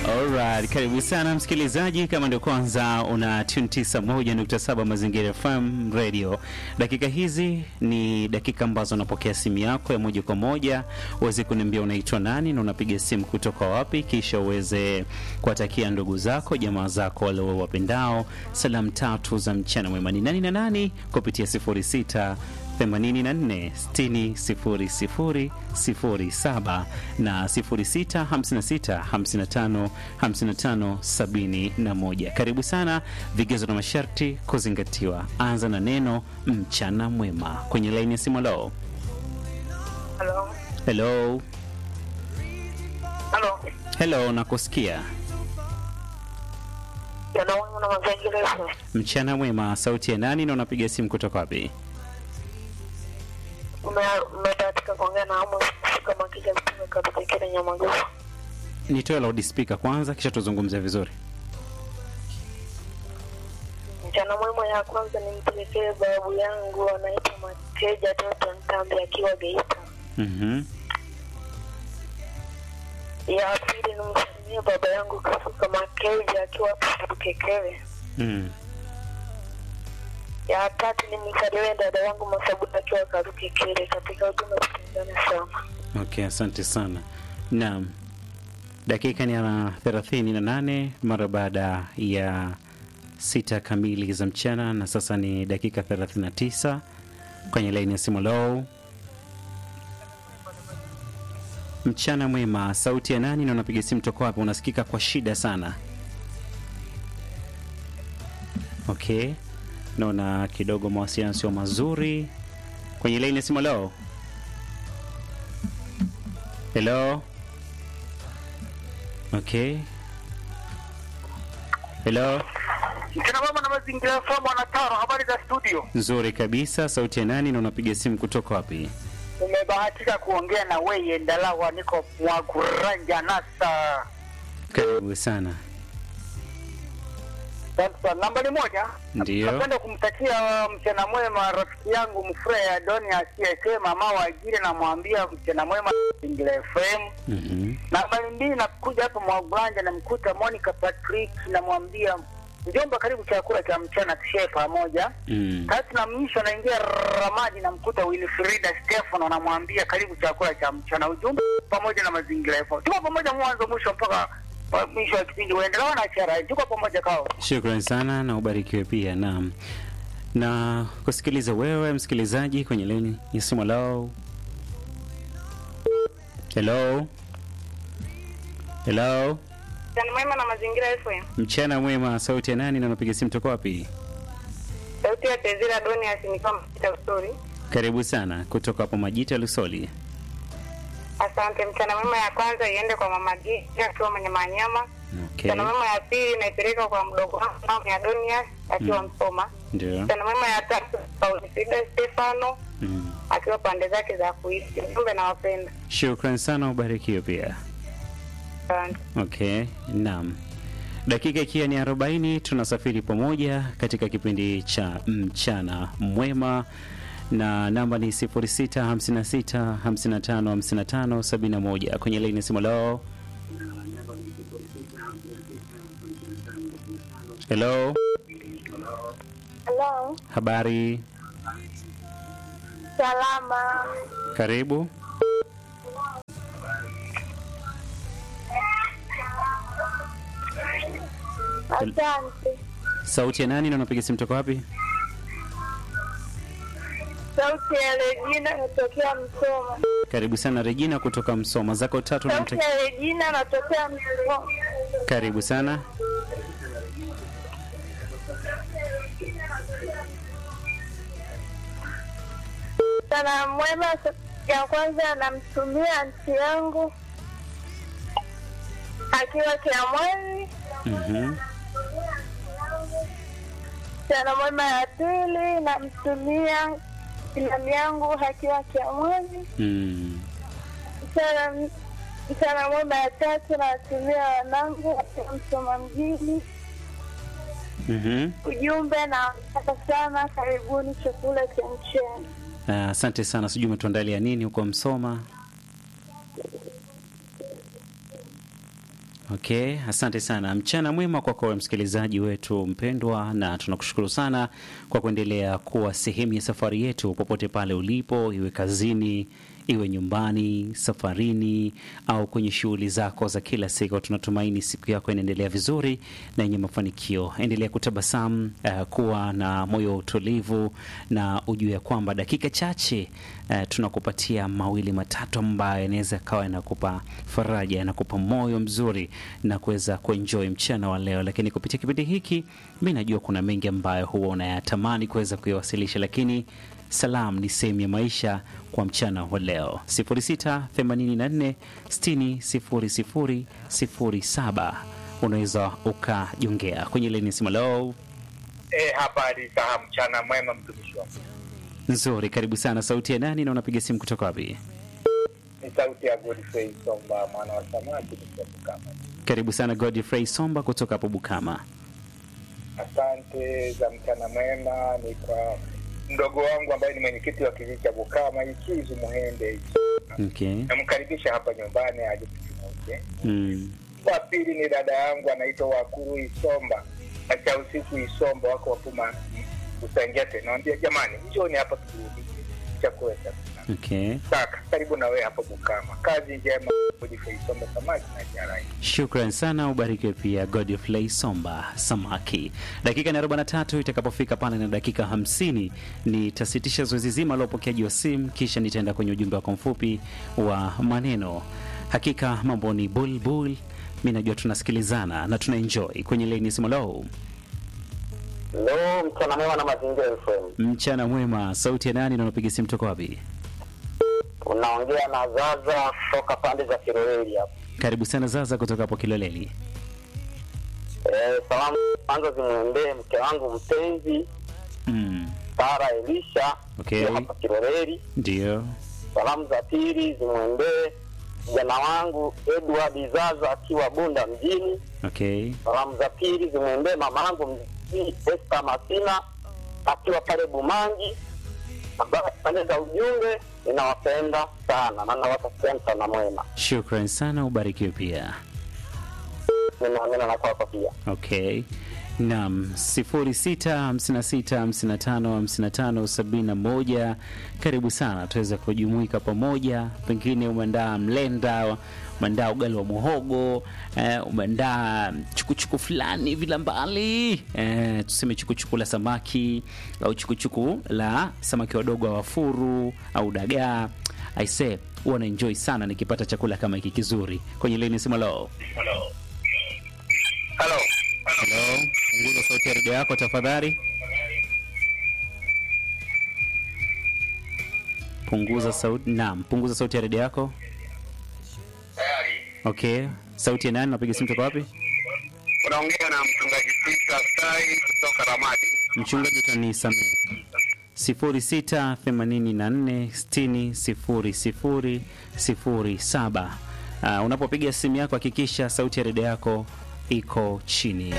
Alright, karibu sana msikilizaji, kama ndio kwanza una tune 91.7 Mazingira FM Radio. Dakika hizi ni dakika ambazo unapokea simu yako ya moja kwa moja, uweze kuniambia unaitwa nani na unapiga simu kutoka wapi, kisha uweze kuwatakia ndugu zako, jamaa zako wale wapendao salamu tatu za mchana mwema. Ni nani na nani kupitia 06 84 60 00 07 na 06 56 55 55 71. Karibu sana, vigezo na masharti kuzingatiwa. Anza na neno mchana mwema kwenye laini ya simu. Lo, Halo. hello, Halo. hello, nakusikia. Yana wangu na mazingira yetu. Mchana mwema, sauti ya nani na unapiga simu kutoka wapi? Ume umebahatika kuongea na Amos kama kija kutoka katika kile Nyamagufu. Nitoe loudspeaker kwanza, kisha tuzungumze vizuri. Mchana mwema ya kwanza nimpelekee babu yangu anaitwa Mateja Toto Ntambi akiwa Geita. Mhm. Ya pili nimsalimie baba yangu Kasuka Makeja akiwa Kekele. Mm. Ya tatu nimsalimie dada yangu Masabuda akiwa Karuke Kele katika huduma tutendane sana. Okay, asante sana. Naam, dakika ni ya thelathini na nane mara baada ya sita kamili za mchana, na sasa ni dakika 39 kwenye laini ya simu. Low, mchana mwema, sauti ya nani na unapiga simu toka wapi? Unasikika kwa shida sana. Okay, naona kidogo mawasiliano sio mazuri kwenye laini ya simu. Low, hello, okay, hello. Mchana mama na mazingira ya famu wanataro, habari za studio. Nzuri kabisa. Sauti ya nani na unapiga simu kutoka wapi? Umebahatika kuongea na weye Ndalawa, niko Mwaguranja Nasa. Karibu sana. Sasa nambari moja, Ndiyo. napenda kumtakia mchana mwema rafiki yangu Mfreya Adoni asiyeke mama wa ajili, namwambia mchana mwema mazingira FM. Mhm. Nambari mbili, nakuja hapa Mwaguranja, namkuta Monica Patrick, namwambia mjomba, karibu chakula cha mchana tushe pamoja. Mm. Tatu na mwisho naingia Ramadi namkuta Wilfrida Stefano namwambia karibu chakula cha mchana. Ujumbe pamoja na mazingira yako. Tuko pamoja mwanzo mwisho mpaka uh, mwisho wa kipindi uendelea na chara. Tuko pamoja kao. Shukrani sana na ubarikiwe pia. Naam, na kusikiliza wewe msikilizaji kwenye leni ya simu lao. Hello, hello, Mchana mwema na mazingira FM. mchana mwema. Sauti ya nani na unapiga simu toka wapi? Sauti ya Tezira Doni asimika mpita usuri. Karibu sana kutoka hapo Majita Lusoli. Asante. Mchana mwema ya kwanza iende kwa mama Gija akiwa mwenye manyama. Okay, Mchana mwema ya pili naipeleka kwa mdogo wangu mama ya Donias akiwa Msoma. ndio. Mchana mwema ya tatu kwa Wilfrida Stefano Mm. akiwa pande zake za kuishi. Ujumbe nawapenda. Shukrani sana, ubarikiwe pia. Asante. Okay, naam. Dakika ikiwa ni 40 tunasafiri pamoja katika kipindi cha mchana mwema na namba ni 0656 55 55 71 kwenye laini ya simu lao. Hello, Hello, habari, salama. karibu. Asante. Sauti ya nani na unapiga simu toka wapi? Sauti ya Regina natokea Msoma. Karibu sana Regina kutoka Msoma, zako tatu na Sauti ya Regina natokea Msoma. karibu sana. Sana mwema ya kwanza namtumia anti yangu akiwa Kiamwezi. Mhm. Sana mwema ya pili namtumia filamu yangu akiwa Kiamwezi. Mm. Mchana mchana mwema ya tatu nawatumia wanangu akiwa Msoma mjini. Mhm. Ujumbe na nataka sana, karibuni chakula cha mchana. Ah, Asante sana, sijui umetuandalia nini huko Msoma. Okay, asante sana. Mchana mwema kwako wewe msikilizaji wetu mpendwa, na tunakushukuru sana kwa kuendelea kuwa sehemu ya safari yetu popote pale ulipo, iwe kazini, iwe nyumbani, safarini au kwenye shughuli zako za kila siku. Tunatumaini siku yako inaendelea vizuri na yenye mafanikio. Endelea kutabasamu, uh, kuwa na moyo wa utulivu na ujue ya kwamba dakika chache uh, tunakupatia mawili matatu ambayo yanaweza kawa yanakupa faraja, yanakupa moyo mzuri na kuweza kuenjoy mchana wa leo. Lakini kupitia kipindi hiki, mi najua kuna mengi ambayo huwa unayatamani kuweza kuyawasilisha, lakini salam ni sehemu ya maisha kwa mchana wa leo 0684 60 00 unaweza ukajongea kwenye leni simu leo Eh, habari za mchana mwema mtumishi wangu. nzuri karibu sana sauti ya nani na unapiga simu kutoka wapi Ni sauti ya Godfrey Somba mwana wa samaki kutoka kama. karibu sana godfrey somba kutoka hapo bukama Asante za mchana mwema ni kwa mdogo wangu ambaye ni mwenyekiti wa kijiji cha Bukama Ikizu Muhende. okay. Namkaribisha hapa nyumbani aje tukimuke. mm. Wa pili ni dada yangu anaitwa Wakuru Isomba. Acha usiku Isomba wako wapuma Usengete. Naambia jamani, njoni hapa turudi chakula cha mchana. okay. Saka karibu na wewe hapa Bukama. Kazi njema Godfrey Somba samaki na jarai. Shukran sana, ubarikiwe pia Godfrey Somba Samaki. Dakika ni 43 itakapofika pale na dakika 50 nitasitisha zoezi zima la upokeaji wa simu, kisha nitaenda kwenye ujumbe wako mfupi wa maneno. Hakika mambo ni bulbul, mi najua tunasikilizana na tuna enjoy kwenye leni simu. Lo, Leo mchana mwema na mazingira FM. mchana mwema, sauti ya nani na unapiga simu toka wapi? Unaongea na Zaza kutoka pande za Kiroreli hapa. Karibu sana Zaza kutoka hapo Kiloleli. Eh, salamu kwanza zimwendee mke wangu mpenzi Mm, Sara Elisha Okay. akiwa hapa Kiroreli. ndio Salamu za pili zimwendee kijana wangu Edward Zaza akiwa Bunda mjini. okay. Salamu za pili zimwendee mama yangu mjini Esther Masina akiwa pale Bumangi. Ambaye pande za ujumbe ninawapenda sana na nawatakia mchana mwema. Shukran sana, ubarikiwe pia. Ninaamini na kwako pia. Okay. Naam, 0656555571 karibu sana tuweze kujumuika pamoja. Pengine umeandaa mlenda, umeandaa ugali wa muhogo, eh, umeandaa chukuchuku fulani vila mbali, eh, tuseme chukuchuku la samaki au chukuchuku la samaki wadogo wa wafuru au dagaa. Aise, huwa na enjoy sana nikipata chakula kama hiki kizuri kwenye leni sima lo Hello. Hello, punguza sauti ya redio yako tafadhali. Punguza sauti. Naam, punguza sauti ya redio yako. Tayari. Okay, sauti ya nani? Napiga simu toka wapi? Unaongea na mchungaji Peter Sai kutoka Ramadi. Mchungaji, utanisamehe. sifuri sita themanini na nne sitini sifuri sifuri sifuri saba. Uh, unapopiga simu yako hakikisha sauti ya redio yako iko chini.